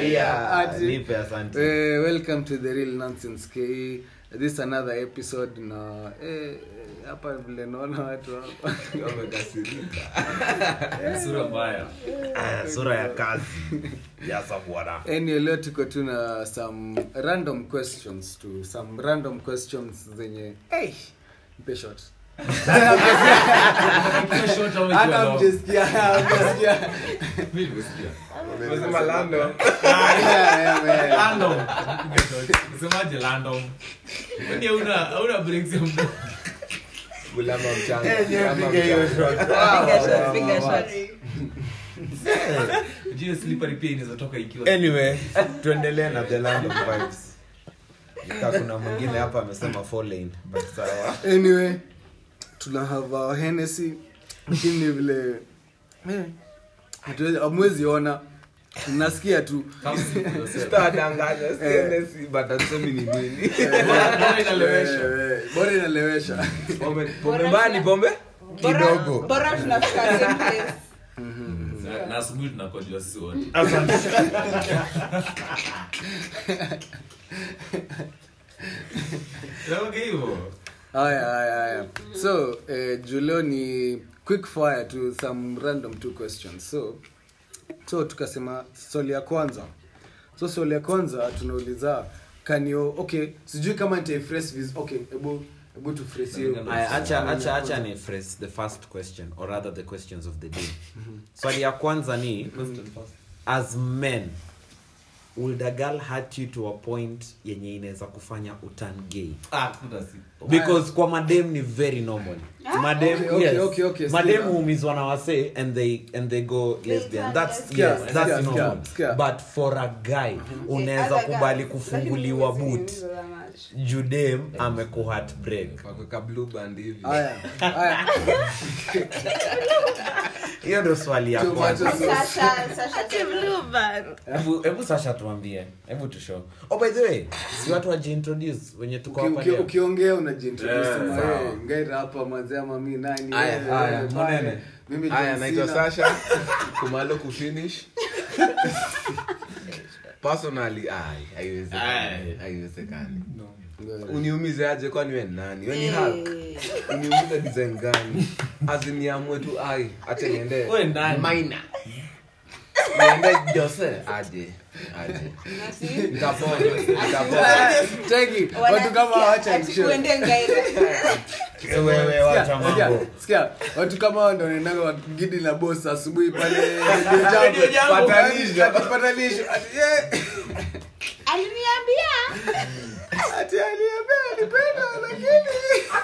Yeah, Ati- nipe asante. Eh, welcome to the real nonsense k this is another episode na eh, hapa vile naona watu hapa sura mbaya Ah, sura ya kazi yasa bwana anyway leo tuko tu na some random questions to some random questions zenye hey, mpe shot Short au hata ikiwa long? mjesikia mjesikia Mimi nimesikia. Umesema Lando. Yeah, yeah, man. Random. Usemaje random? Kwani hauna hauna breaks ya mdomo? Bulama mchanga. Eh, nyewe Bulama piga hiyo mchanga. shot. Finger shot, finger shot. Unajua slippery pia inaweza toka ikiwa anyway tuendelee na the land of vibes Nika kuna mwingine hapa amesema four lane but sawa anyway tuna have our Hennessy lakini vile eh, hatuwezi- hamwezi ona mnasikia tu Come see for yourself. Sitadanganya, siendesi, but hatusemi ni nini. Bora inalewesha. Eh, eh, bora inalewesha Pombe- pombe mbaya ni pombe Bora- kidogo bora tunafika same place. Na- na asubuhi tunakojua sisi wote Naoga hivyo haya haya haya so eh, julio ni quick fire to some random two questions so so tukasema swali ya kwanza so swali ya kwanza tunauliza can you okay sijui kama nitaiphrase viz okay hebu hebu tuphrase hiyo Aya, acha acha acha ni phrase the first question or rather the questions of the day swali ya kwanza ni as men would a girl hurt you to a point yenye inaweza kufanya utan gay ah kuna si because kwa madem ni very normal madem Okay, okay, yes. okay, okay, madem sikiza. huumizwa na wase and they and they go lesbian that's Sikia, yes sikia, that's sikia, normal sikia. but for a guy unaweza Other kubali guys, kufunguliwa lakini boot huwezi kuuliza much. judem amekuhat break wakweka blue band hivi haya haya hiyo ndo swali ya Too much kwanza of- Sasha- Sasha hebu hebu sasha tuambie hebu tushow oh by the way si watu wajiintroduce wenye tuko Uki- hapa uki- leo ukiongea unajiintroduce Yeah, sema, sawa. "Hey, ngaira hapa mwanzee ama mi nani Aya, wewe, aya, wewe, monene. pale. mimi haya John naitwa Cena." sasha kumalo kufinish personally ai haiwezekani Ai. haiwezekani Ngoja. uniumize aje kwani we ni nani we ni Eh. Hulk? uniumize design gani aziniamwe tu ai acha niende Wewe nani? maina niende jose aje aje Nasi- nitapona nitapona Cheki, Wanasikia watu kama wacha ati kuende Ngaira. wewe wacha Sikia, mambo sikia, watu kama hao ndo wanaendanga gidi na boss asubuhi pale Radio Jambo. Radio Jambo. Patanisho. Ati patanisho. Ati, yeah. aliniambia Ati aliniambia anipenda, lakini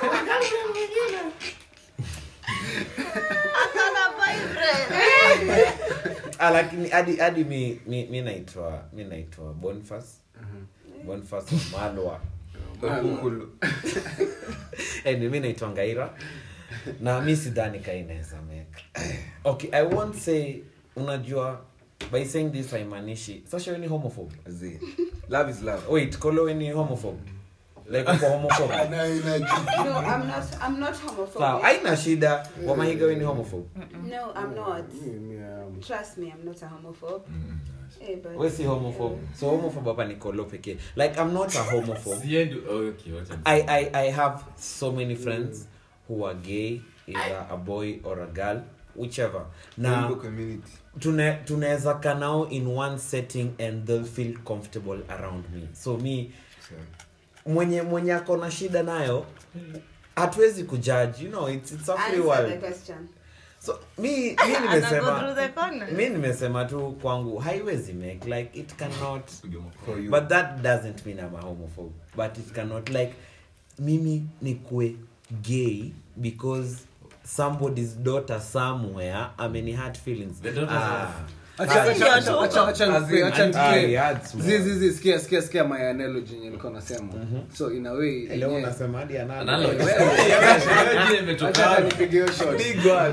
ah, lakini hadi hadi mi mi mi naitwa mi naitwa Boniface Boniface Malwa Ukulu. anyway, mi naitwa Ngaira na mi sidhani ka inaweza make okay i won't say unajua by saying this haimaanishi sasha we ni homophobe Zi. love is love wait kolo we ni homophobe like uko homophobe ana ina no i'm not i'm not sawa homophobic haina shida wamahiga we ni homophobe no i'm not Mimi, um, trust me i'm not a homophobe Eh, but- we si homophobe so homophobe hapa ni kolo pekee like i'm not a homophobe Siendi oh, okay wacha ni- I, I, I have so many friends who are gay, either a boy or a girl, whichever. Rainbow Na community tune- tunaweza kaa nao in one setting and they'll feel comfortable around me. So me mwenye mwenye ako na shida nayo hatuwezi kujudge, you know, it's, it's a free Answer the world. question. So mi mi nimesema mi nimesema tu kwangu haiwezi make like it cannot Piga makofi. for you but that doesn't mean i'm a homophobe but it cannot like mimi nikue gay because somebody's daughter somewhere ameni hurt feelings The daughter's ah. acha- Ah, acha- acha- acha- acha As nikupe- in, acha I nikupe. had small. Zi- zi- zi, sikia sikia sikia my analogy yenye nilikuwa nasema so in a way Leo yenyewe- unasema hadi analo. Analo. Wewe, Wewe jina imetoka acha wapi? nipige hiyo shot. big one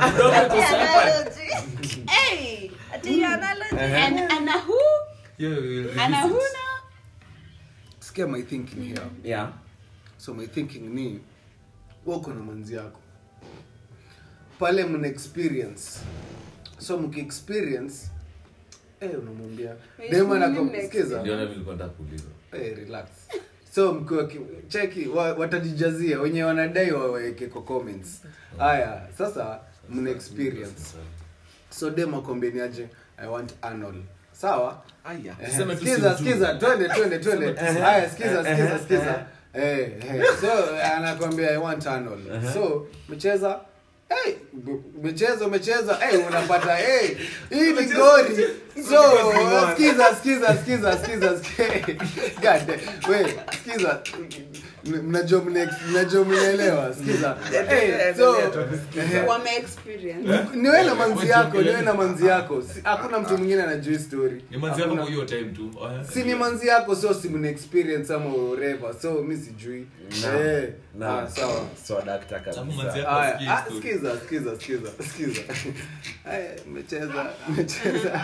Hey! And- and a who? Yo, yo, And a who release it. now? sikia my thinking here yeah so my thinking ni wako na manzi yako pale mna experience so mkiexperience eh, unamwambia Wait, dem mimi anakusikiza Ndio na mimi nilikuwa nataka kuuliza. Eh, relax so mkiwa ki- cheki wa, watajijazia wenye wanadai waweke kwa comments haya sasa mna experience so dem akwambieni aje i want anal sawa Aya. Eh, Tuseme tu skiza si skiza twende twende twende haya skiza skiza skiza eh eh so anakwambia i want anal so mcheza Hey, umecheza umecheza hey, unapata hey, hii ni gori so skiza skiza skiza skiza skiza. God damn. we skiza M- mnajua mne- mnajua mnaelewa skiza hey, so eh, wame experience niwe na manzi yako niwe na manzi yako Si- hakuna mtu mwingine anajua hii story Ni manzi yako Hakuna- kwa hiyo time tu. Oh, yeah. si ni manzi yako so si mna experience ama whatever so mi sijui No. Eh, No. ah, sawa so dakta Alafu manzi kabisa yako Aya, asikie ah, story. skiza skiza skiza skiza Aya, mmecheza mmecheza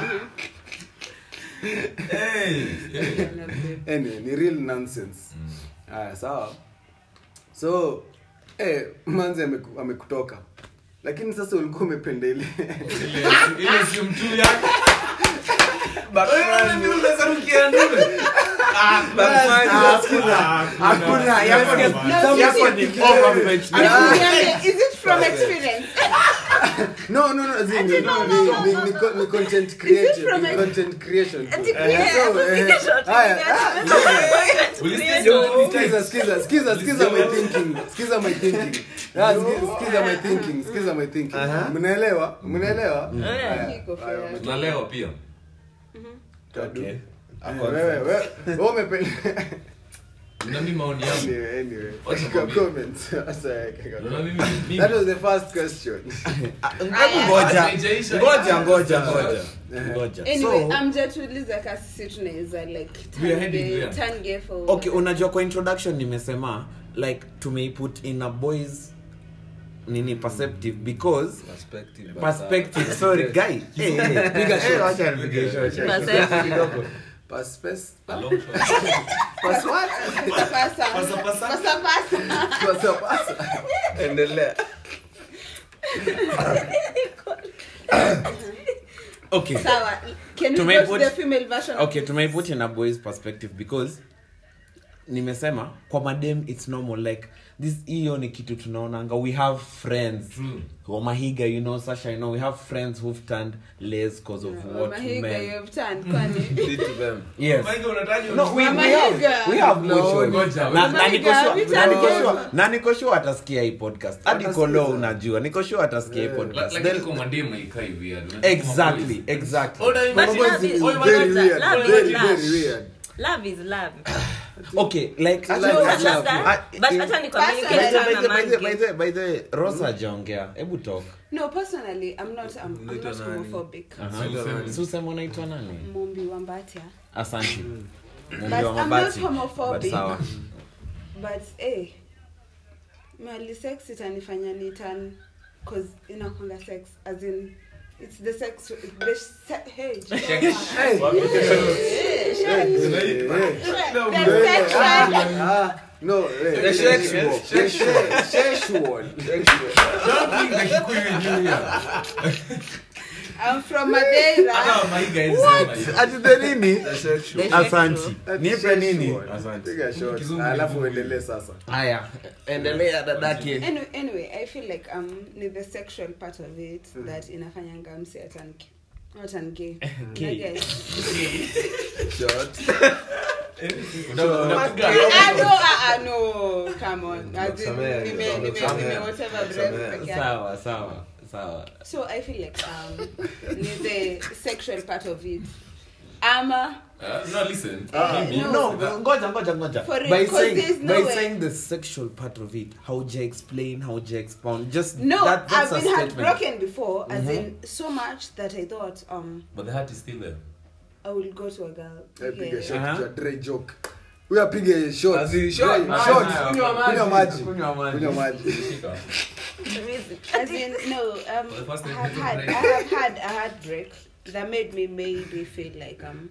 Hey, hey. anyway ni real nonsense haya sawa so eh, manzi ameku- amekutoka lakini sasa ulikuwa umependa ile Ile- ile sio mtu yake. Wewe ndio unaweza rukia ndume. Ah, Ah, skiza. Ah, hakuna yako ni- No, yako sisi- ni overfetch. Ah. Niambie, is it from experience no no no as in, no, ni, ni, ni, co- ni content creation from ni a- content creation tu. yeah, So, eh, haya ah, skiza skiza skiza skiza my thinking skiza my thinking Ah, ski- skiza my thinking skiza my thinking mnaelewa mnaelewa Haya, Iko haya, fair. ume- Tunalewa pia. Tadu. Okay. Eh, wewe wewe wewe umependa Na mimi maoni yangu. anyway anyway Wacha kwa kwambie. comments sasa kaka Na mimi mimi that was the first question Hebu ngoja Haijaisha. ngoja ngoja ngoja ngoja anyway so amjatuliza ka sisi tunaweza like We are turn heading gay- there. turn gay for okay unajua kwa introduction nimesema like tumeiput in a boys nini perceptive because Perspective, but, perspective sorry guy hey, hey, piga shot wacha nipige shot Perceptive. kidogo pass pass A long shot. pass what Pasa, pasa. Pasa, pasa. Pasa, pasa. pass pass endelea okay Sawa. Can we Tumeiput- go to the female version? of okay tumeiput in a boys perspective because nimesema kwa madem it's normal like this hiyo ni kitu tunaonanga we have friends True. wamahiga you know sasha you know we have friends who've turned les cause of Oh, what Mahiga, men you've turned, kwani? Did to them yes Mahiga unataja no we, we Mamahiga. have we have No, mutual. ngoja, na na Mamahiga, niko sure have you na niko turned sure gay? na niko sure atasikia hii podcast hadi Atasikiza. kolo unajua niko sure atasikia hii Yeah. podcast lakini Then- kwa mademu haikai weird. Unasema exactly boys. exactly All time- But Mama love boys is- is Oi, very love weird is very love. very weird love is love okay like Love No, is but love. that- Ah, but in- hata ni By the way, by communicate the way, na by man the way, by game. the way, by the way, rosa ajaongea hebu talk No, personally, I'm not, I'm, I'm Unaitwa not nani? homophobic. Aha. Useme. Si useme unaitwa nani Mumbi Wambatia. asante But Mumbi wa I'm not mabati homophobic. But sawa But, eh, mali sex itanifanya ni turn cause inakwanga sex as in it's the sex the se- hey, hey Hey, shit. The sex ah no eh, The sexual. sex- The se- sexual Don't bring the Kikuyu in you here. I'm from Madeira. Hata Mahiga hizi sema hiyo. ati the nini The sexual. The asanti That's nipe nini sexual. asante Piga shot. Kizungu alafu kizungu. uendelee sasa haya endelea dadake Anyway, anyway, I feel like um ni the sexual part of it that inafanyanga msi atanke not an gay. Gay. Na guys. Shot. Una- unapiga Ah, no, long shot. ah, ah, no, come on. As in, Nakusamea, nime- nime- nakusamea. nime whatever Nakusamea. breath peke yake. sawa sawa sawa So I feel like um ni the sexual part of it. Ama Uh, no, listen. Ah, Mimi- no. no ngoja ngoja ngoja For real, by 'cause saying there's no by way- saying the sexual part of it how do you explain how do you expound just no, that, that's I've a been statement heartbroken before, as in so much that I thought um But the heart is still there. I will go to a girl. Eh, piga Yeah. shot Aha. ja Dre joke huyo apige shot As in Dre, shot. shot. Ah, kunywa maji kunywa maji kunywa maji Shika. As in, no, um, For the first I time, have you had, don't I break. have had a heartbreak that made me maybe feel like um,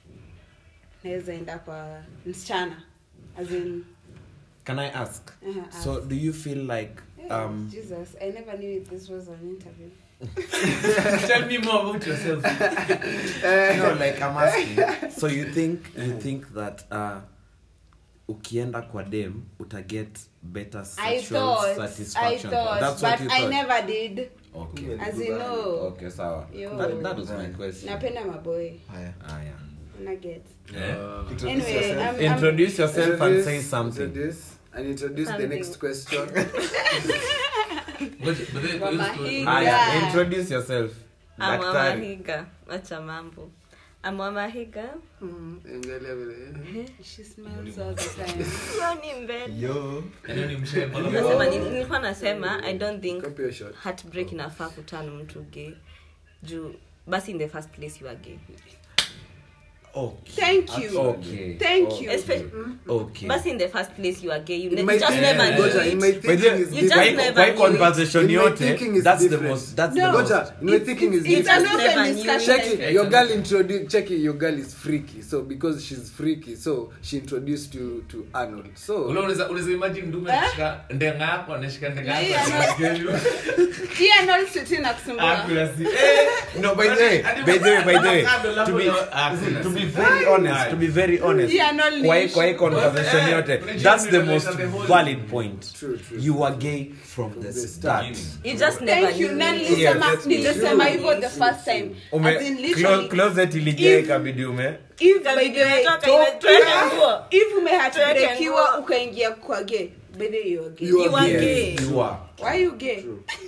naweza enda kwa msichana, as in, can i ask uh, so do you feel like yeah, um Jesus, I never knew this was an interview. Tell me more about yourself. no, like I'm asking. So you think you think that uh, ukienda kwa dem utaget better I sexual thought, I satisfaction? thought, That's what but you I thought. never did. Okay. As you know, Okay, sawa. Yo. That, that was my question. napenda maboy. Haya. Ah, yeah. Una get. Eh? Introduce Anyway, yourself. I'm, I'm, Introduce yourself and Introduce- say something. Introduce, and introduce the Something. next question. Ngoja, but then- Mama but then- hii. Ah, yeah. Yeah. Introduce yourself. I'm Daktari. Wamahiga. Wacha mambo. I'm Wamahiga. Angalia vile. she smells all the time. Hiyo ni mbele. Yo. Yaani ni mshemba. Nasema nini- nilikuwa nasema I don't think Copy your shot. heartbreak inafaa kuturn mtu gay. Juu basi in the first place you are gay. Okay. Thank you. Okay. Thank you. Espe- Okay. basi in the first place you are gay. You In ne- my you just thinking- never Goja, knew in it. my By thinking the- is You different. just kwa- never kwa hii knew it. conversation In my yote thinking is that's the different. most that's No. the most Goja, in my thinking is It's different. an just open never knew discussion. check it Yeah, your it's girl introduced check it your girl is freaky so because she's freaky so she introduced you to arnold Ule so unaweza- unaweza imagine ndume Eh? anashika ndenga yako anashika ndenga yako Yeah, anashika Pia Arnold City nakusumbua. Accuracy. Eh, no by the way hadi- by the way by the way hadi- to be Accuracy. to be very honest to be very honest Yeah, no kwa hii leash. kwa hii conversation Eh, yote unajua that's the unaleta most the whole- valid point True, true, you are gay from the the start You just never Thank you. knew Na it. nilisema Yes. nilisema hivyo the first time. ume As in clo- literally. closet ilijaa If- ikabidi ume If by the way, Imetoka, ime- tuweke nguo. if umehatbrekiwa nguo. ukaingia kwa gay, by the way you are gay. You are You are Yes, gay. you are Why you gay?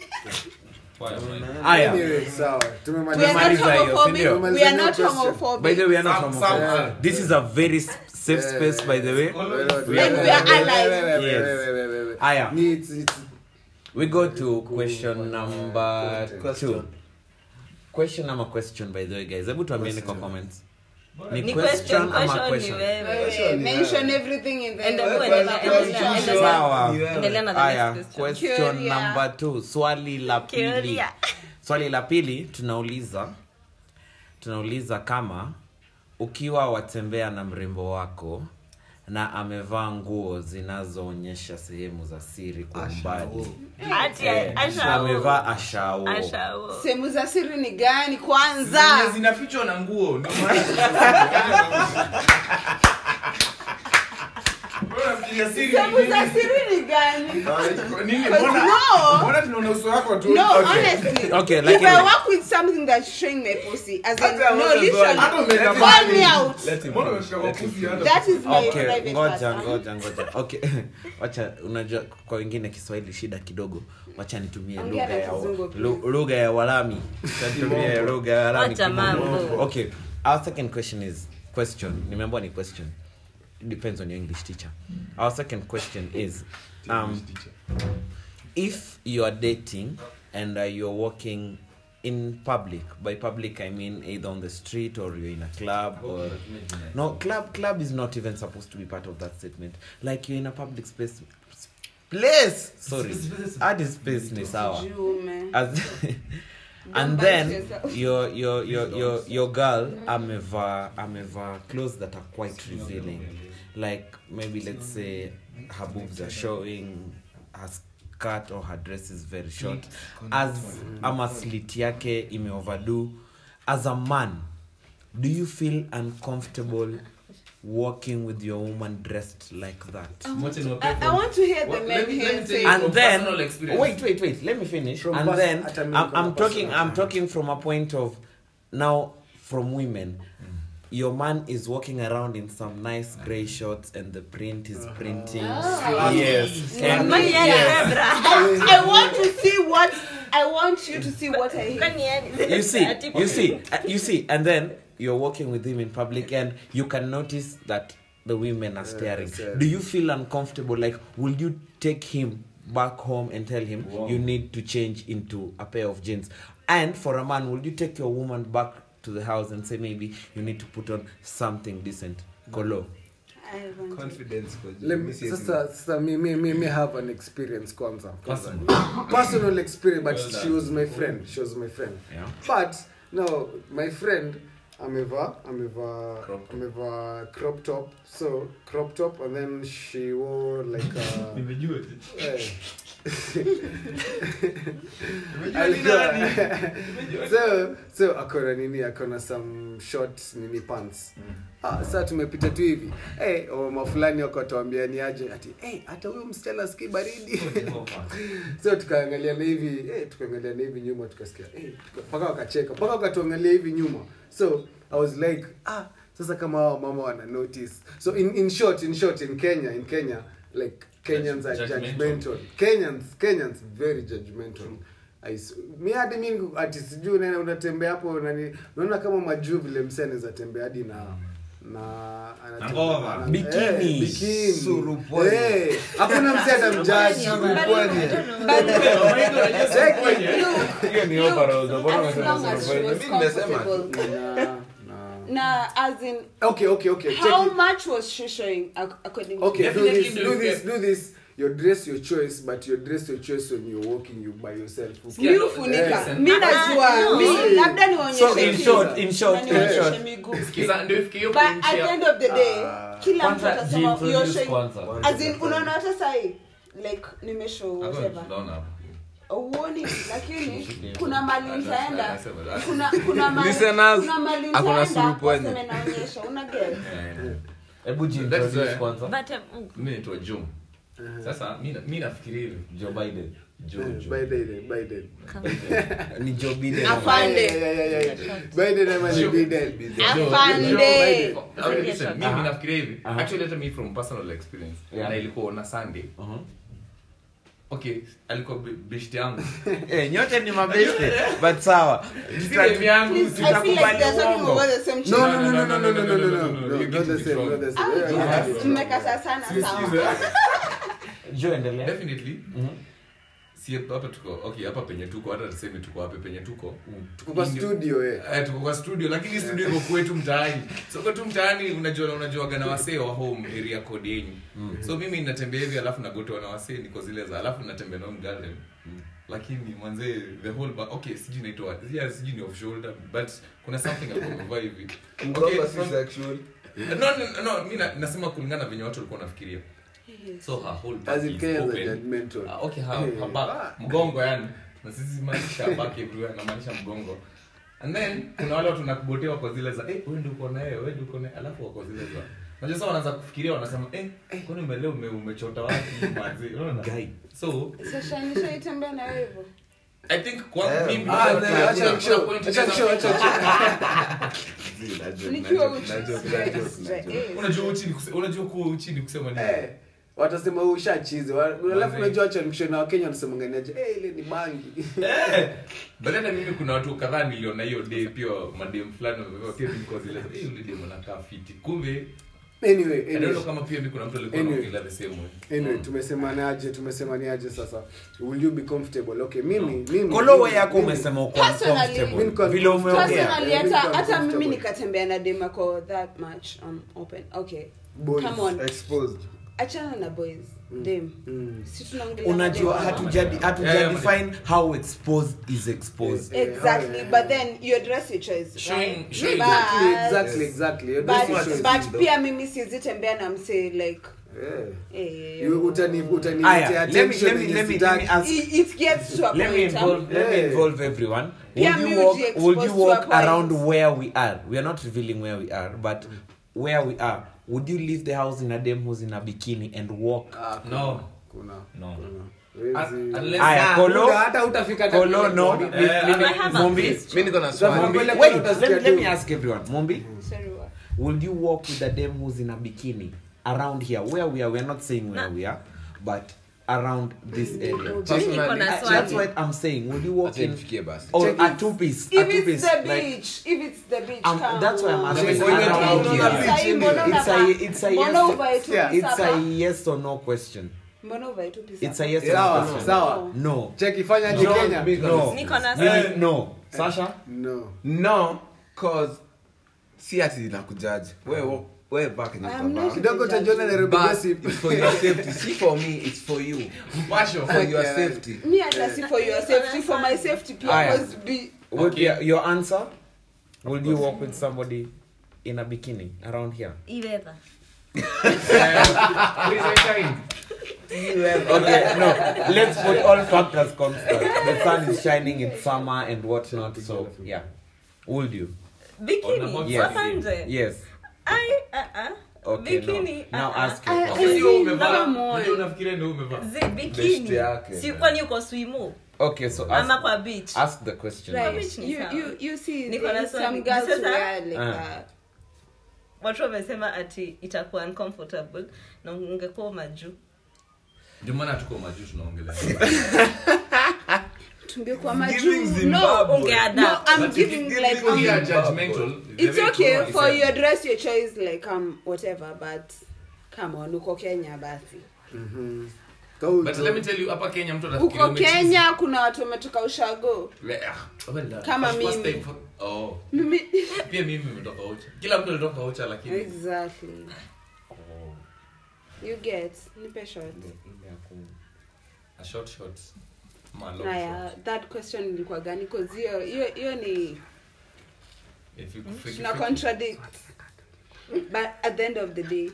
aya anyway sawa We are tumemaliza not Tumemaliza hiyo, homophobic. sindio? We are not Question. homophobic. by the way we are not Some- homophobic. some are. this is a very s- safe space by the way And we are allies. Yes. Aya. Ni- it's- it's- we go to question number Question. two question ama question by the way guys hebu tuambieni kwa comments ni Ni question question, ama question ni question wewe. Wewe, Mention everything in the Ende- Wewe, endelea- endelea- endelea- Sawa. endelea na the Aya, next question. question Curia. number two swali la pili Curia. swali la pili tunauliza tunauliza kama ukiwa watembea na mrembo wako na amevaa nguo zinazoonyesha sehemu za siri kwa umbali Ati Eh, ashao. amevaa ashao Ashao. sehemu za siri ni gani kwanza Zenye zinafichwa na nguo ndio maana Bora mpiga siri sehemu ni za nini? siri ni gani Nini? Because Mbona- no. mbona tunaona uso wako tu no Okay. honestly Okay, if lakini- i work with something that's showing my pussy as in Hata no wewe literally hata umeenda call me mahali. out Mbona umeshika kwa pusi hata- that is my okay private ngoja part. ngoja ngoja okay wacha unajua kwa wengine kiswahili shida kidogo wacha nitumie Ongea lugha na ya kizungu, please. lu- lugha ya walami Nitumie lugha ya walami Wacha mambo. okay our second question is question nimeambiwa ni question It depends on your english teacher our second question is um, if you are dating and uh, you're walking in public by public i mean either on the street or you're in a club or no club club is not even supposed to be part of that statement like you're in a public space place sorry hadi space ni sawa Jume. As, and bite then yourself. your your your your your girl ameva ameva clothes that are quite revealing like maybe let's say her boobs are showing her skirt or her dress is very short as ama slit yake imeoverdo as a man do you feel uncomfortable walking with your woman dressed like that Mwache ni I, wapepo. I want to hear the Well, men let me- let here me say tell you and from then personal experience. wait wait wait let me finish From and pers- then hata mimi I'm, kama I'm talking personal. i'm talking from a point of now from women your man is walking around in some nice gray shorts and the print is printing yes and Kwani yeye yes. Ebra? I want to see what I want you to see what I hear. Kwani yeye- you see Ati- you see uh, you see and then you're walking with him in public and you can notice that the women are staring staring. do you feel uncomfortable like will you take him back home and tell him you need to change into a pair of jeans and for a man will you take your woman back to the house and say maybe you need to put on something decent kolo I want to- confidence kwa juu. Let me, Mi siwezi- sasa sasa mi, mi, mi, mi have an experience kwanza Personal. personal experience but Well she done. was my friend she was my friend yeah but no my friend amevaa amevaa Crop top. amevaa crop top so crop top and then she wore like a nimejua eh, nimejua ni nani so so akona nini akona some short nini pants ah, saa tumepita tu hivi hey, mama fulani wakatuambia ni aje ati hey, hata huyo msichana ski baridi so tukaangaliana hivi eh, tukaangaliana hivi nyuma tukasikia eh, tuka- mpaka wakacheka mpaka wakatuangalia hivi nyuma so i was like ah sasa kama hao mama wana notice so in, in short in short in kenya in kenya like kenyans are Judgmental. judgmental kenyans kenyans very judgmental I s- mi hadi mi niko- ati sijui unaenda unatembea hapo nani unaona kama majuu vile msee anaweza tembea hadi na na anatembea- ngova. na- Bikini. eh, bikini. Surupwenye. Eh, hakuna msee atamjaji hiyo ni overall ndio mbona As unasema long as she surupwenye? was Mimi nimesema comfortable. na na na as in okay okay okay check how it. much was she showing ac- according okay to do Definitely this do do it. this do this your dress your choice but your dress your choice when you're walking you by yourself mi hufunika Eh. mi najua mi labda So in nionyeshe short, in short, in nionyeshe short. miguu Sikiza, ndio ifike hiyo but point at the ya- end of the day Ah. kila mtu Kwanza atasema you're jiintroduce showing kwanza. as in unaona hata sahi like nimeshow Hakuna whatever tunaona hapo. uoni lakini kuna mali nitaenda Anasema- kuna kuna mali Listeners, kuna mali hakuna nitaenda surupwenye. waseme naonyesha una get Eh, hebu That's jiintroduce why- kwanza But, um, mimi naitwa Jum. Sasa mi na- mi nafikiria hivi joe biden Joe, Joe. Biden Biden ni joe biden Afande. Yeah, yeah, yeah, yeah, yeah. Biden ama ni Biden afande Okay, listen, mimi Aha. nafikiria hivi Aha. actually hata me from personal experience Yeah. na ilikuwa on a sunday Uh-huh. okay alikuwa bi- beshte yangu Eh, nyote ni mabeste but sawa Si demu yangu, Please, si- I feel like Tutakubali they're talking uongo. about the same no shit. no no no no no no no no no no You not get the it same wrong. not the Ah, same Yeah, Jesus, yeah. mmekata sana Si- sawa si- joe endelea definitely Mhm. si hapa tuko okay hapa penye tuko hata tuseme tuko wapi penye tuko tuko kwa studio eh Eh, tuko kwa studio lakini studio iko kwetu mtaani so kwetu mtaani unajua unajuaga na wasee wa home area code yenyu so mimi natembea hivi alafu nagotoa na wasee niko zile za alafu natembea na garden lakini mwanzee the whole back okay sijui naitwa yeah, sijui ni off shoulder but kuna something alikuwa hivi okay, Mkoba si from- sexual. no no no mi na- nasema kulingana na venye watu walikuwa nafikiria so her whole back as in is Kenyans are open. judgmental Ah, okay ha, Eh. ha, back, mgongo yani na sisi maanisha back everywhere namaanisha mgongo and then kuna wale watu nakubotewa kwa zile za eh wewe ndio uko naye wewe ndio uko naye alafu wako zile za unajua sasa wanaanza kufikiria wanasema eh kwani umeleo ume, umechota wapi manzi unaona Guy. so sasa nishaitembea na wewe hivyo i think kwa Eh, mimi ah, kuna- then kuna- acha kuna nishow, point acha nishow, acha nikiwa uchi Najua, najua, najua, najua. Eh, unajua uchi ni kuse- unajua kuwa uchi ni kusema nini eh watasema wewe ushachizi Wa- alafu Manze. unajua acha nikishona wa Kenya wanasema nganiaje eh ile ni bangi Eh, but hata mimi kuna watu kadhaa niliona hiyo day pia madem fulani wamevaa pia mimi kwa zile eh yule dem anakaa fiti kumbe anyway I don't anyway know kama pia mimi kuna mtu alikuwa Anyway. anaongelea the same way anyway tumesemaniaje tumesemaniaje sasa will you be comfortable okay mimi mimi kolowe mimi- yako mimi- umesema uko Personally, uncomfortable. mimi niko vile umeongea personally Yeah, hata mimi hata mimi comfortable. nikatembea na demako that much um, open okay Boys. come on Exposed. achana na boys dem Mm. si tunaongelea unajua madem. hatujadi Yeah, yeah, hatujadefine how exposed is exposed Yeah. exactly Yeah. but then your dress your choice Showing- right? showing- exactly But- exactly exactly Your but, dress is choice. but pia mimi sizitembea na mse like Yeah. eh, You- utani utani Aya, let me- attention let me- yenye let me- sitaki. let me ask- it, it gets to a let me point um, involve let me Yeah. involve everyone Pia would mi you walk uji-expose would you to a walk point. around where we are we are not revealing where we are but where we are would you leave the house in a dem who's in a bikini and walk Ah, kuna- No. kuna No. kuna. Un- Hawezi- unless- Aya, Ah, Kolo- muda hata utafika hata Kolo, kule no. kwa- Mi- Eh, mimi- I have a Mombi, question. mi niko na Sasa swali mbele Wait, kule let, utasikia let tu. me ask everyone. Mombi, sorry what will you walk with a dem who's in a bikini around here? Where we are, we are not saying where we are, but around this area. Mimi niko Personally, na I- that's swali. what I'm saying. Would you walk Acha in nifikie basi. or Check a it. two piece? A if two it's piece. the like, beach if it's the beach Um, come that's why I'm on. asking. Check it. around Check it. here. Sahi, mbona It's a unavaa- it's a mbona yes. uvae tu Yeah. It's a sapa? yes or no question. mbona uvae tu pisa? It's a yes or Sawa, no question. sawa. No. Cheki, fanya aje No. Kenya? No. Niko na Really, swali. no. Sasha? No. no cause si ati nakujaji we we back yenye I'm utavaa. not- kidogo utajiona Nairobi But gossip. it's for your safety si for me it's for you mpasho for your Okay. safety me hata si for your safety for my safety pia Aya. must be Would Okay. your, your answer? Will you walk with somebody in a bikini around here? Iweather. okay, no. Let's put all factors constant. The sun is shining in summer and whatnot. So yeah, would you? Bikini. Yes. Kwa nje. Yes. I, uh-uh. Okay. Bikini. No. Now uh-uh. ask your I- question. I- Sio umevaa. Come on. Unajua unafikiria ndio umevaa. Zi- Best bikini yake. si kwani uko swimu Okay, so ama ask, kwa beach ask the question. Right. Which ni You, sawa. you, you see, Niko na there's swali. some girls Sasa- wear like Ah. that. watu wamesema ati itakuwa uncomfortable na ungekuwa majuu Ndio maana tuko majuu tunaongelea. tungekuwa Giving majuu no Zimbabwe. no ungeadapt i'm giving like We um, are judgmental. it's Very okay true, for I your said. dress your choice like um whatever but come on uko kenya basi Kau- But let me tell you hapa Kenya mtu anafikiria uko umechizi. kenya kuna watu wametoka ushago Le- ah, well done. Kama First- first mimi. time for- oh. Mimi- Pia mimi nimetoka Ocha. Kila mtu alitoka Ocha lakini exactly you get nipe short a short short. Ma long haya short. that question ilikuwa gani cause hiyo hiyo hiyo ni If you fake- tuna fake- contradict but at the end of the day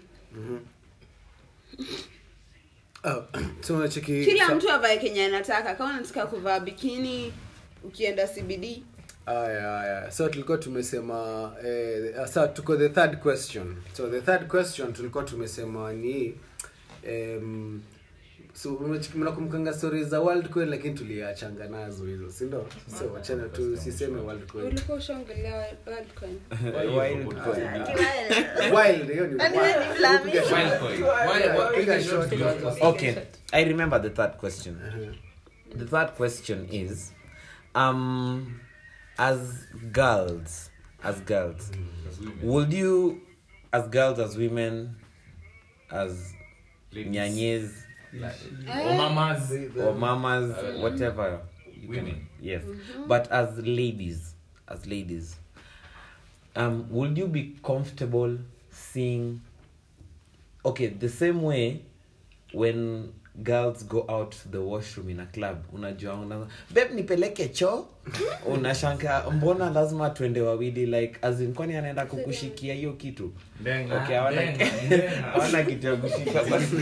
Oh, so unacheki kila sa- mtu avae kenya anataka kama unataka kuvaa bikini ukienda cbd aya aya so tulikuwa tumesema eh, sa tuko the third question so the third question tulikuwa tumesema ni um, so unacheki- mnakumkanga stories za world coin lakini tuliachanga nazo hizo si ndio so wachana tu siseme world coin ulikuwa ushaongelea Worldcoin? Wild coin. wild hiyo ni Nani wild. wewe ni Flami? Piga shot. Wild coin. Wild- wild- Piga piga shot. shot. Okay, I remember the third question. The third question is, um, as girls, as girls, would you, as girls, as women, as Ladies. nyanyes Or mamas. or mamas, whatever, you can- Women. yes, but as ladies, as ladies, um, would you be comfortable seeing? Okay, the same way when girls go out to the washroom in a club unajua una beb nipeleke choo unashanga mbona lazima tuende wawili like as in kwani anaenda kukushikia hiyo kitu Ndenga, okay hawana ndenga, ndenga. hawana kitu ya kushika basi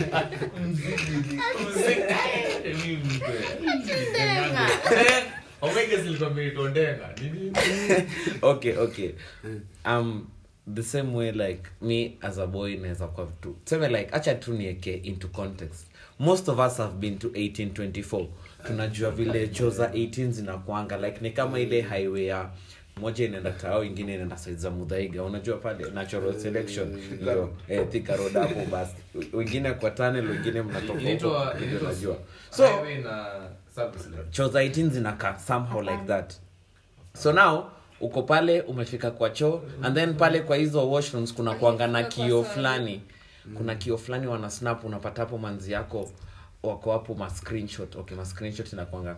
Omega zilikuwa zimeitwa ndenga. Nini? okay okay um the same way like me as a boy naweza kuwa tu tuseme like acha tu nieke into context most of us have been to 1824 tunajua vile cho za 18 zinakwanga like ni kama ile highway ya moja inaenda tao ingine inaenda side za mudhaiga unajua pale natural selection hiyo eh, Thika road hapo basi wengine kwa tunnel wengine mnatoka huko Inaitwa- ndio inaitwa najua so highway na service lane. choo za 18 zinakaa somehow like that so now uko pale umefika kwa choo and then pale kwa hizo washrooms kuna kuanga na kio fulani kuna kio fulani wana snap unapata hapo manzi yako wako hapo ma screenshot okay ma screenshot inakwanga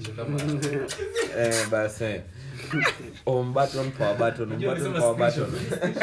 eh basi eh. home button power button home Unajua button umesema power button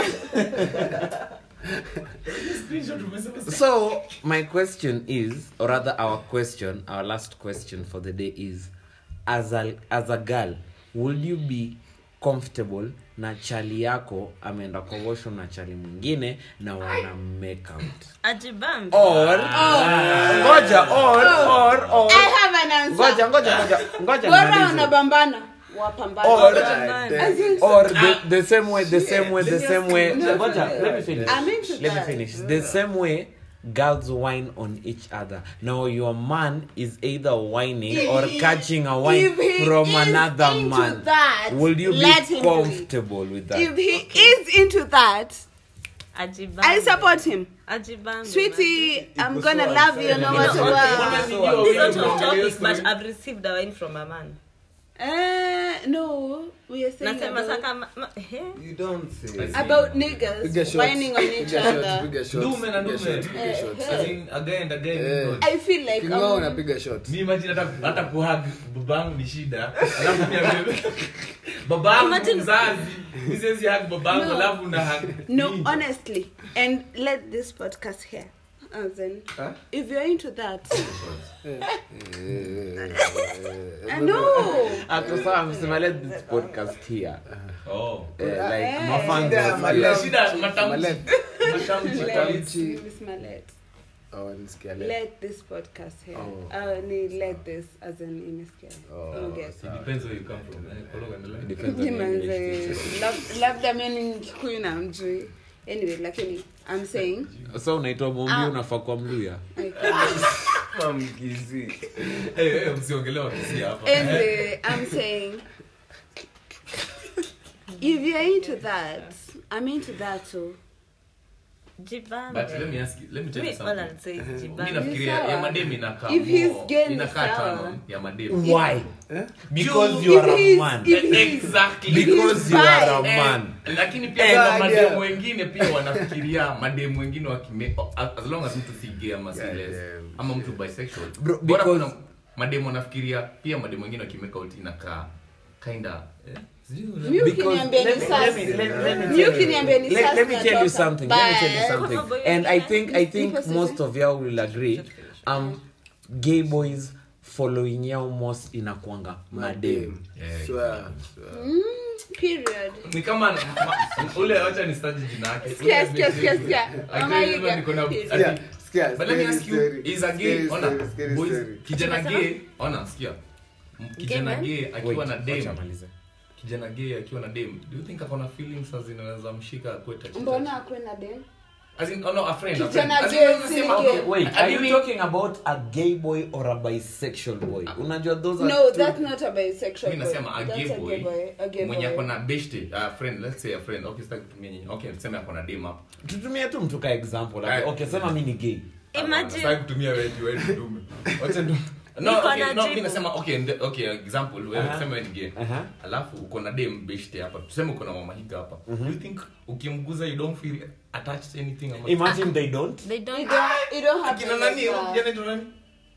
Screenshot umesema so my question is or rather our question our last question for the day is as a, as a girl will you be comfortable na chali yako ameenda kwa washroom na chali mwingine na wana make out ajibambi or ngoja or or or I have an answer. ngoja ngoja ngoja ngoja bora nimalize. wanabambana wapambane Or- As in- or the, the same way the same way the same way No. ngoja let me finish I'm into let me that. finish the same way girls whine on each other now your man is either whining If or he- catching a whine if he from is another into man that, will you let be him do it. comfortable with that if he is into that ajibambi i support him ajibambi sweetie i'm Iko gonna so love you no unfair. matter You know, what okay, Unajua It's wewe not off unaongelea topic, but story. I've received a wine from a man. uh, no we are saying Nasema about, saka ma- ma- eh? You don't say. about Piga niggas shots. whining on each Piga shots, other piga shots, Ndume na piga ndume. shots, piga Eh, shots. eh. As in, again, again, Eh. no. i feel like King'ao um, unapiga shot mi imagine hata hata kuhag babangu ni shida alafu pia wewe babangu Imagine- mzazi mi siwezi hug babangu No. alafu na hug no ninja. honestly and let this podcast here as in Huh? if you're into that Eh, i know Ako sawa, msema let this podcast here Oh. Eh, Eh, like eh, mafans shida ya wa- maleft. Shida, matamshi. Maleft. Matamshi. Matamshi. Miss Malet. Oh, nisikia leo. Let this podcast here. Oh. Uh, ni let this as in imesikia. Oh, Okay. It depends where you come from. Eh, Kologa endelea. Depends on your Nimanze, English lab- labda mi ni Mkikuyu na mjui anyway lakini i'm saying teacher. so unaitwa mombi Ah. unafaa kwa mluya I can't. Mamkizi. Eh, eh, msiongelee wakisi hapa. anyway i'm saying if you're into that i'm into that too Jibambe. But let me ask you, let me tell you Me, all something. I'll say is mi jibambe. nafikiria Sawa. ya madem inakaa If he's more- gay, ni inakaa sawa. tano ya madem why Eh? because Juu- you are If a he's- man if he's- exactly because you are a Eh, man lakini pia Eh, kuna idea. mademu wengine pia wanafikiria mademu wengine wakime as long as mtu si gay ama si Yeah, les yeah. ama mtu bisexual Bro, bora because- kuna mademu wanafikiria pia mademu wengine wakimeka out inakaa kinda eh, sijui una- Mi Because- ukiniambia ni let me- sasa. let me- let- let me Mi tell you- ukiniambia ni let- sasa let me tell you natoka. something let me tell you Bye. something Mambo and i yengine. think i think Nipo most sisi. of y'all will agree um gay boys following yao most inakwanga madem Yeah, Swear, swear. Mm, period ni kama ma- ule wacha ni staji jina yake Sikia, sikia, sikia, sikia. Actually, Mama lazima Iga. niko na- Sikia, ati- Sikia, But let me scary ask you, story. is a gay, Scary ona, story, scary boys, story. kijana Unasema? gay, ona, sikia. M- kijana man? gay akiwa na dem wacha amalize. kijana gay akiwa na dem do you think akona feelings as zinaweza mshika akue touchy mbona touchy? akwe na dem As in, oh no, a friend, a Kijana friend. As in, gay unaweza si sema, gay. okay, wait a are you mimi- talking about a gay boy or a bisexual boy unajua those are no two- that's not a bisexual mi boy. nasema a That's gay boy a gay mwenye boy. akona beshte a friend let's say a friend okay sitaki kutumia nyinyi okay tuseme akona dem hapa tutumie tu mtu ka example like, Right. okay sema mi ni gay Imagine- Sitaki kutumia wewe tu, wewe ni dume wacha ndo no Niko okay, na no jibu. mimi nasema okay nde- okay example wewe Aha. tuseme wewe ni gay Aha. alafu uko na dem beshte hapa tuseme uko na mama higa hapa do you think ukimguza you don't feel attached anything ama imagine they don't They You don't- don't- you don't have kina to nani like huyo that. kijana anaitwa nani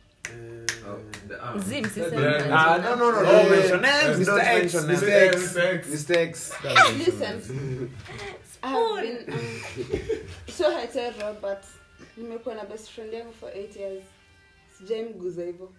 Zim, sisemi. Yeah. Ah, no, no, no, Oh, don't mention names, Mr. don't X, mention names. Mr. X, Mr. X. Mr. X. Listen, I have been um, so hetero but nimekuwa na best friend yangu for 8 years sijaimguza hivyo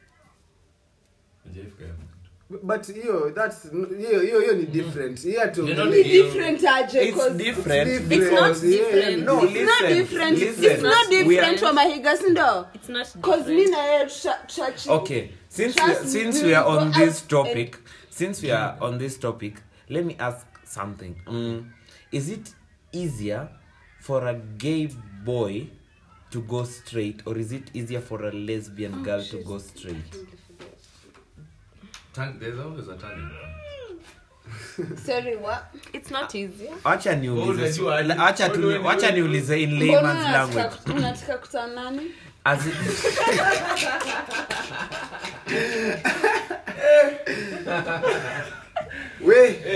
But hiyo, that's hiyo hiyo hiyo ni different. Hiyo hatu- You know, ni Ndio. different aje It's 'cause different. It's It's not different. Yeah, different. No, it's not listen, different listen. it's not We are- different for mahiga sindo It's not cause mi different. na yeye tusha- tushachi- okay since we, Trust me, since we we are will on go this out topic since we are on this topic let me ask something um, is it easier for a gay boy to go straight or is it easier for a lesbian Oh, girl to she's- go straight Turn- there's always a turning sorry what It's not easy. acha niulize unajua aje? la- acha tu- Wewe ni- acha niulize in mbona layman's unataka language kut- unataka kutana nani as it, We,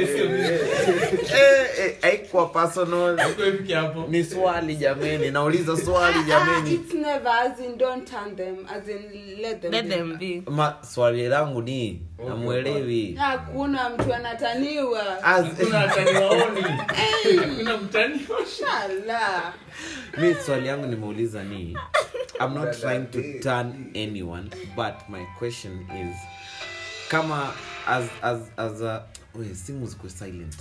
eh, eh, haikuwa personal Haikuwa ifike hapo ni swali jameni nauliza swali Ah, ah, jameni it's never as in don't turn them as in let them Let be. them be. Ma, swali langu ni namwelewi hakuna mtu anataniwa As- hakuna ataniwaoni hakuna mtaniwa shala mi swali yangu nimeuliza ni i'm not trying to turn anyone but my question is kama as as as a we simu ziko silent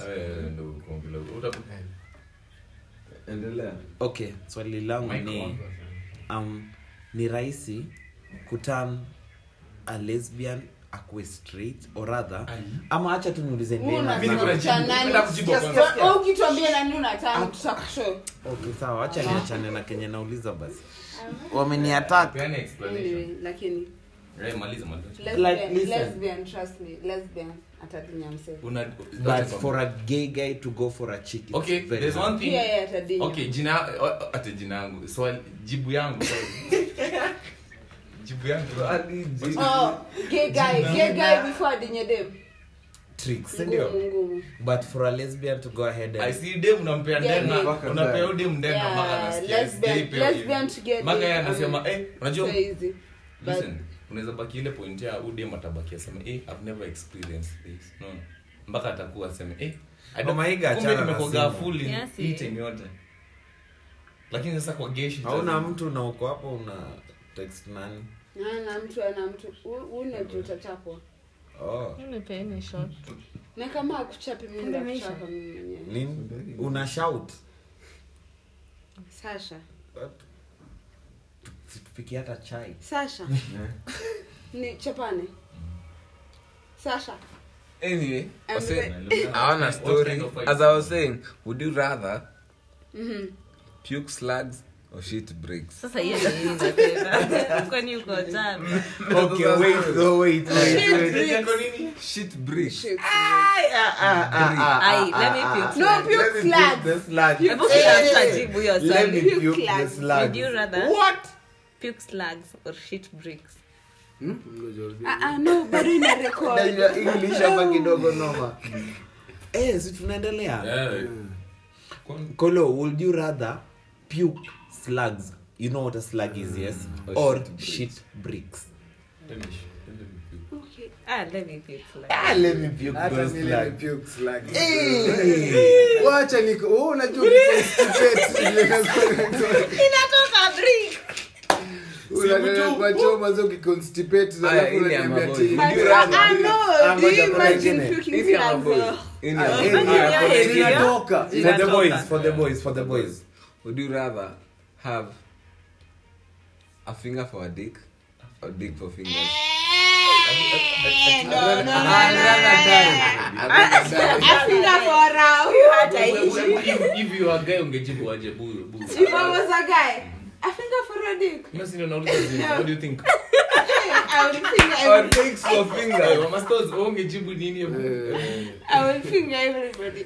endelea okay swali langu ni um, ni rahisi kutan a lesbian akuwe straight or rather ama acha tu niulize Wewe Neema Mimi niko na zangu. jibu. unataka nani? Nataka kujibu Yes, kwanza. yes, yes. Wewe ukituambia nani unataka tutakushow okay sawa acha niachane na kenye nauliza basi wameniatak Peana explanation. anyway lakini Eh, maliza, maliza. lesbian, listen. lesbian trust me lesbian atadinya mse Una- but for a gay guy to go for a chick it's okay very there's hard. one thing pia yeye atadinya okay jina o- o- ate jina yangu swali jibu yangu sorry. jibu yangu oh gay guy gay guy before adinye dem tricks ndio ngumu ngumu but for a lesbian to go ahead I and see dem unampea Yeah, ndena yeah. unapea huyu dem ndena Yeah, mpaka anasikia lesbian- sijai pewa hivi. lesbian to get Mpaka it, yeye I anasema mean, eh unajua so easy but listen unaweza baki ile point ya huyu dem atabaki aseme eh I've never experienced this no mpaka atakuwa aseme eh I don't- Mama Iga, kumbe achana na nimekuwa simu. full in Yes, hii yeah. time yote lakini sasa kwa geshi hauna mtu na uko hapo una text nani ana mtu ana mtu u- une juu utachapwa oh. Nipeeni shot. na kama akuchapi mimi Kumbe imeisha. ndakuchapa mimi mwenyewe Lin, una shout sasha tupikie hata chai sasha ni chapane sasha Anyway, I'm wase- re- I want a story. As I was saying, would you rather Mhm. puke slugs or shit bricks? Sasa hiyo ndio mimi nasema. Kwani uko jana? okay wait no wait wait wait Shit bricks. Shit. Ai, let me puke. no slug. puke flag the slug Hebu kila mtu ajibu hiyo let me swali. puke Puke the slugs. slug Would you rather what puke slugs or shit bricks? Hmm? Ngoja, Ah, ah, no bado ina record Najua english hapa kidogo noma eh si tunaendelea Yeah. Kwani- kolo would you rather puke slugs you know what a slug is yes or shit bricks Let me sh- let me puke. Okay. Ah, let me puke slug. ah let me puke hata those mimi slugs nimepuke slug. Hey. wacha niko wewe unajua constipate ile Inatoka brick. unataka kwa choma zo kiconstipate Aya, alafu ile ya unaniambia maboy. ati Would you Ah, rather- ah, no, do you ngoja, imagine ngoja. puking Hivi ama flags, boy? though? Ini Ah, ama eh, boy? Kwani hiyo ah, heavy, yeah? zinatoka for the Inatoka. boys for the boys for the boys Would you rather have a finger for a dick or dick for fingers? Eh, no, no, no, I'd no. rather die. I'd rather die. I think I'm for round. Hata hii. If- if you are guy ungejibu aje buru buru. If I was a guy, I think I'm for a dick. Mimi si ndio nauliza zile, what do you think? I would think I Or would, dicks for Eh, fingers? Mama Stores, wewe ungejibu nini hapo? I would finger everybody.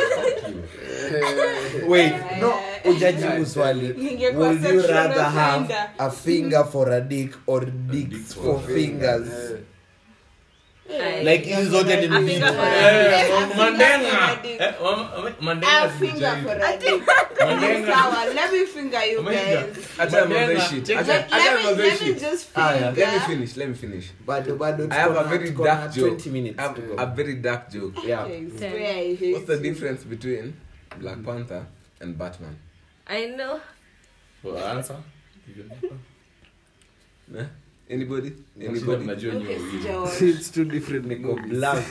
wait no ujajibu swali Ningekuwa would you sexual rather have offender. a finger for a dick or dicks for fingers Ai. like hizi zote ni A finger for mzito. a Eh, A finger Mandenga. for a dick. Eh, wama- wama- Mandenga A finger sijui. for a dick. Mandenga. Sawa, let me finger you Mandenga. guys. Acha Mandenga. mambo shit. Check- Acha- Let, acha let me, mambo let me shit. just Ah, yeah. finger. Let me finish. Let me finish. bado bado I have tuko a na- very tuko na dark joke. 20 minutes I have to go. a very dark joke. yeah Okay, swear I hate What's the you. difference between Black Panther and Batman? I know. Well, answer. Eh? Anybody? Shida Anybody? mnajua Okay, nyowe hivi. sijaona. It's two different niko movies. black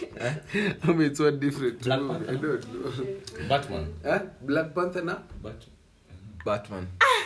I mean, it's one different Black movie. Panther. I don't know. Batman. Eh? Black Panther na? Bat- Batman.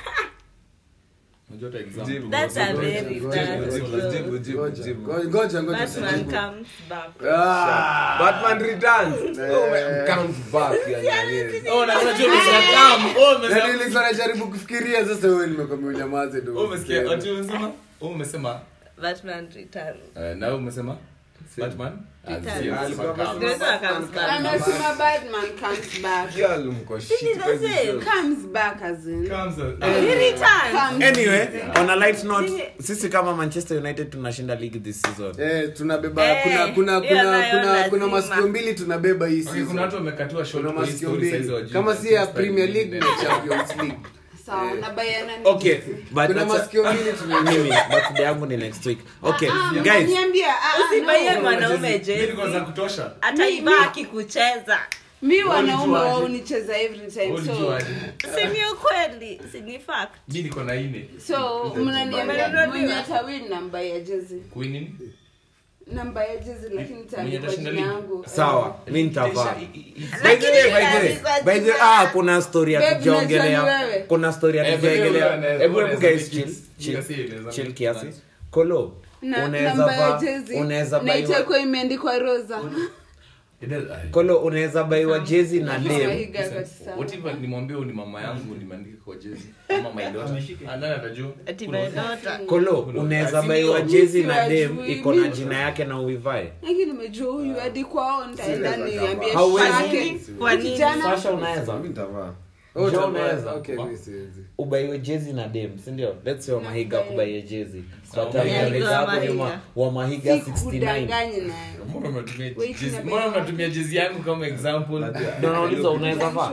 unajua hata example. Jibu. That's a very Jibu, dark Jibu, joke. jibu, jibu, Ngoja, jibu. ngoja, ngoja, ngoja. Batman comes back. Ah. Batman returns. Oh my, comes back. Yeah, yeah, yeah. Oh, na unajua umesema come. Oh, umesema- Yaani nilikuwa najaribu kufikiria sasa wewe nimekwambia unyamaze tu. Oh, umesikia? Ati umesema? Oh, umesema? Batman returns. Eh, na wewe umesema? Batman? Returns. Ah, sio, Alikuwa umesema come. Nimesema comes back. Amesema Batman comes back. Girl, mko shit This is the kwa hizi same. jokes. Comes back as in. Comes, uh, He returns. Comes anyway on a light note sisi kama manchester united tunashinda league this season Eh, tunabeba Eh, kuna kuna hiyo kuna nayo kuna kuna lazima. masikio mbili tunabeba hii Okay, kuna season. watu wamekatiwa short Kuna kwa hii masikio story mbili. size wajui. Kama si ya Manchester Premier League United. ni Champions League. sawa Eh. na bayana ni okay Chelsea. but Kuna that's a- masikio mbili tuna mimi birthday yangu ni next week okay Ah, guys mnaniambia, ah, ah, Usibaie no. mwanaume Mimi niko za jezi. kutosha. Ataiba akikucheza. mi wanaume Ulijuaje? wao unicheza every time so Ulijuaje? Si ni ukweli, si ni fact. mi niko na ine so mnaniambia Umenunuliwa? mwenye atawin namba ya jezi Kui nini? namba ya jezi lakini Mwenye itaandikwa atashinda jina ligi? yangu sawa mi nitavaa I- i- i- By the way, by the way, Lakini by the way, ah, kuna story Babe, hatujaongelea unajua ni wewe. kuna story Eh, hatujaongelea by the way, hebu unaweza- hebu guys unaweza chill make it- chill unaweza- unaweza chill make kiasi it kolo na unaweza namba ya vaa jezi unaweza na baiwa itakuwa imeandikwa rosa It does- ay. kolo unaweza baiwa jezi na dem Kiswahili kabisa. What if nimwambie huyu ni mama yangu nimeandika kwa jezi ama my daughter Ah, nani atajua Ati my daughter. kolo unaweza Asi- baiwa jezi na dem Siwajui, iko na mimi- jina yake na uivae lakini nimejua huyu hadi kwao nitaenda niambie Hauwezi. shake. Kwa nini? Kijana sasha unaweza Mimi nitavaa. Jo, Oh, utavaa. unaweza. Okay, mimi siwezi. ubaiwe jezi na dem sindio let's say wamahiga Nakubaia. kubaie jezi Sawa, tutaangalia Wamahiga, hapo nyuma Wamahiga. wamahiga 69 sikudanganyi nayo mbona unatumia Wait, jezi na mbona baby. unatumia jezi yangu kama example Ndio nauliza unaweza vaa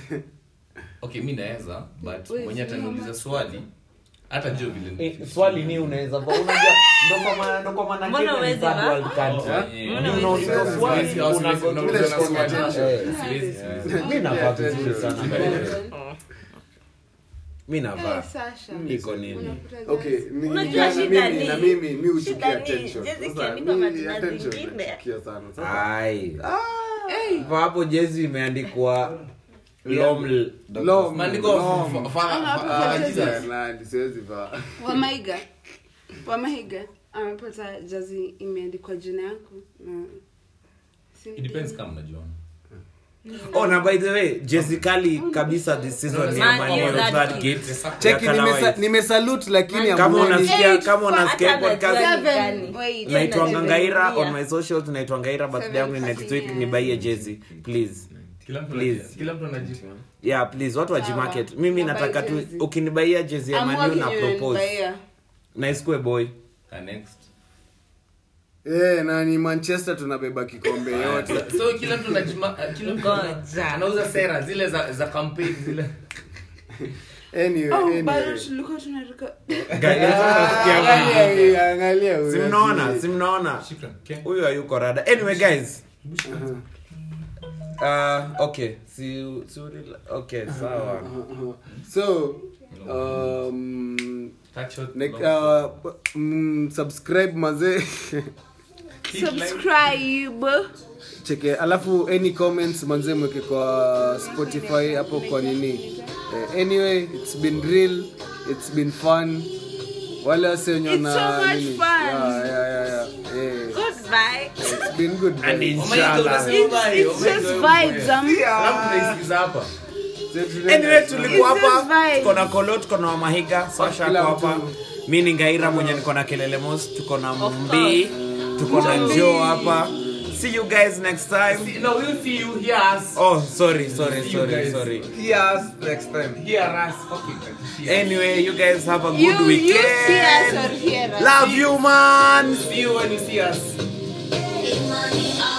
okay mi naweza but Wait, mwenye sio ataniuliza mama. swali hata jua vile Eh, swali ni unaweza vaa unajua ndo kwa maana ndo kwa maana Mbona Kenya ni huwezi third vaa? world country Oh, yeah. Mbona Ni unauliza huwezi swali Siwezi, siwezi, una- siwezi, Mimi unauliza nasema swali. attention. Eh. Siwezi, siwezi. mi navaa vizuri sana by the way. mi Eh, navaa Sasha. iko nini Unakuta okay guys. ni- Unajua ni- shida mimi ni- na mimi mi huchukia shida ni, attention. jezi Sasa, ikiandikwa mi majina attention zingine. nachukia sana. Sasa, ai Eh, Kwa hapo jezi imeandikwa lom long, Maandiko long. fa- fa- Ama hapo fa- kwa Jesus. Ah, nani, siwezi vaa. wamaiga wamaiga amepata jazi imeandikwa jina yangu na si- It depends kama mnajuana. oh na by the way jezi kali kabisa this season ni ya Man Man U, U, that that kid. gate. Cheki, Ya colour nimesa- white. nimesalute lakini Man- kama hamuoni. unasikia Eight, kama unasikia hata podcast najua Seven. Gani? Wait. naitwanga ngaira Yeah. on my socials naitwa ngaira birthday yangu ni next week Seven, nibaie jezi please Kila mtu Please. anaji- kila mtu anaji- yeah please watu wajimarket mimi Nabai nataka tu jezi. ukinibaia jezi ya I'm manu walking na you propose in Bahia. na isikue boy Ah, next. Eh, na ni manchester tunabeba kikombe yote so kila mtu anajima- ah, kila mtu ana- Ngoja. anauza sera zile za za campaign zile Anyway, Oh, anyway. bado tulikuwa tunaruka Guys, nasikia Angalia hii, angalia huyu. simnaona simnaona Shukran. Okay. huyu hayuko rada anyway guys uh, okay si, si okay sawa Uh-huh. so um, Touch shot, ne- long uh, mm, subscribe mazee Hit like. subscribe cheke alafu any comments manze mweke kwa spotify hapo kwa nini eh, anyway it's been real it's been fun wale wase wenye It's wana so much nini? fun. yeah, yeah, yeah, yeah. Eh, Goodbye. it's been good And guys. in- Oh my God, unasema it's, bye, oh it's my just God, vibes oh my God. um, Alafu tunaisikiza hapa So tunaenda- anyway tulikuwa It's just hapa vibes. tuko na kolo tuko na wamahiga sasha Kila ako mtu. hapa mi ni ngaira mwenye niko na kelele mos tuko na mbii tuko na njoo hapa see you guys next time no we'll see you here us oh sorry sorry See you sorry guys. sorry Hear us next time. here us fucking here. anyway you guys have a good you you weekend see us or hear us love you man see you when you see us Money,